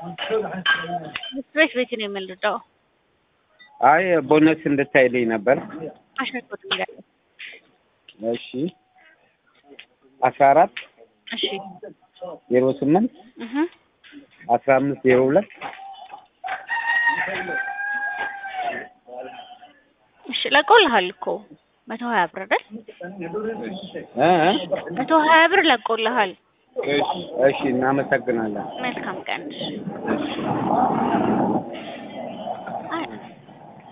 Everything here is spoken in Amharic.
ቤት ቤት ነው የምንረዳው። አይ ቦነስ እንድታይልኝ ነበር። አሸርኮት እንላለን። እሺ አስራ አራት እሺ ዜሮ ስምንት እህ አስራ አምስት ዜሮ ሁለት እሺ ለቆልሃል እኮ መቶ ሀያ ብር አይደል? እ እ መቶ ሀያ ብር ለቆልሃል። እሺ እሺ እናመሰግናለን። መልካም ቀን። አይ